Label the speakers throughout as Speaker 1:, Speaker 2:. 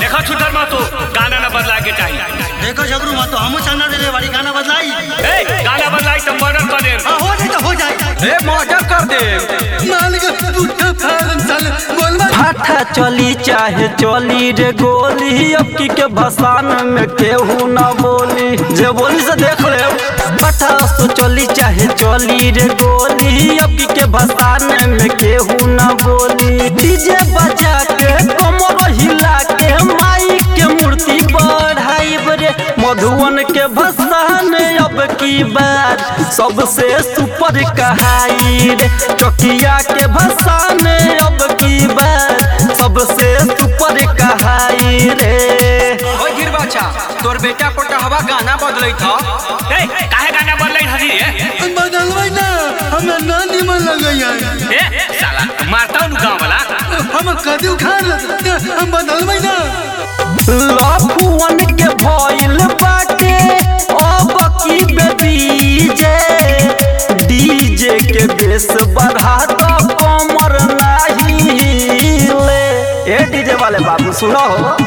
Speaker 1: देखो छुटर मत हो गाना ना बदला के चाहिए
Speaker 2: देखो जबरू मत तो हमू चंदा दे वाली गाना बदलाई
Speaker 1: ए गाना बदलाई तो मर्डर कर दे
Speaker 2: हाँ, हो जाए तो हो जाए
Speaker 3: ए मर्डर कर दे
Speaker 2: मालिक बूढ़ा फारम साले बोलवा
Speaker 4: फाटा चली चाहे चली रे गोली अब की के भसान में केहू ना बोली जे बोली से देख ले फाटा सो चली चाहे चली रे गोली अब की के भसान में केहू ना बोली डीजे बजा के कमर हिला के माई के मूर्ति बढ़ाई रे मधुवन के भसान अब की बार सबसे सुपर कहाई रे चकिया के भसान अब की बार सबसे सुपर कहाई रे
Speaker 3: ओ गिर बच्चा तोर बेटा पोटहवा गाना बदलै था
Speaker 1: ए काहे गाना बदलाई हसी रे
Speaker 2: बदलवाई ना हमें ना निमन लगे यार
Speaker 1: ए साला मारता हूँ गाँव वाला
Speaker 2: हम कदी उखाड़ लेते हम बदलवाई ना
Speaker 4: लफुअन के भइल बाटे अब की बेबीजे डीजे के बेस बढ़ा तो कमर नाही ले ए डीजे वाले बाबू सुनो हो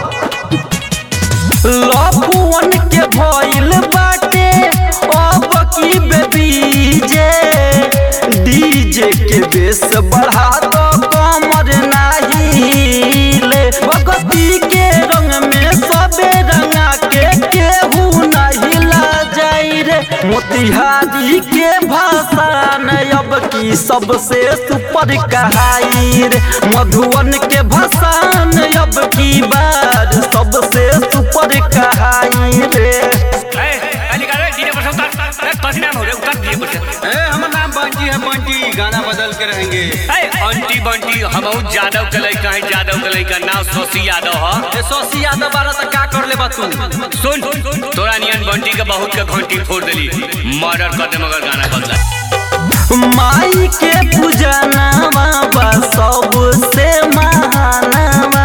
Speaker 4: लफुअन के भइल बाटे अब की बेबीजे डीजे के बेस बढ़ा तो कमर नाही ले भगती के रंग में सबे रंगा के केहू नहीं ला जाई रे मोतिहारी के भाषा न अब की सबसे सुपर कहाई रे मधुवन के भाषा न अब की बार सबसे सुपर कहाई रे
Speaker 1: ए अली का रे डीजे पर उतार ए कसी नाम हो रे उतार डीजे पर
Speaker 3: ए हमर नाम बंटी है बंटी गाना बदल के रहेंगे
Speaker 1: ए अंटी बंटी हमहू जादव के लइका है जादव के लइका नाम शशि यादव ह
Speaker 3: ए सोसी यादव बारा त का कर लेबा तू
Speaker 1: सुन तोरा नियन बंटी के बहुत के घंटी फोड़ देली मर्डर कर दे मगर गाना बदला
Speaker 4: माई के पूजनवा बा सबसे महानवा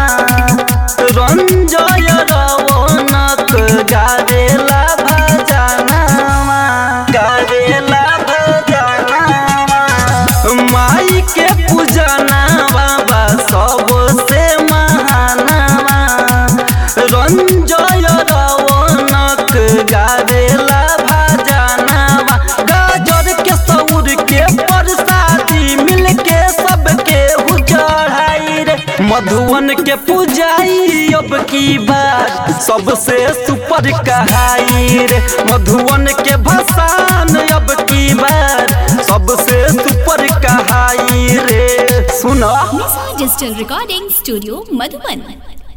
Speaker 4: रंजय रवनक गावेला भजनवा गावेला भजनवा माई के पूजनवा बा सबसे महानवा रंजय रवनक गावेला भजनवा गाजर के सौर के प्रसादी मिल के सबके चढ़ाई रे मधुवन के पूजाई अब की बात सबसे सुपर कहाई रे मधुवन के भसान अब की बात सबसे सुपर कहाई रे सुना
Speaker 5: Missile Digital Recording Studio, Madhuban.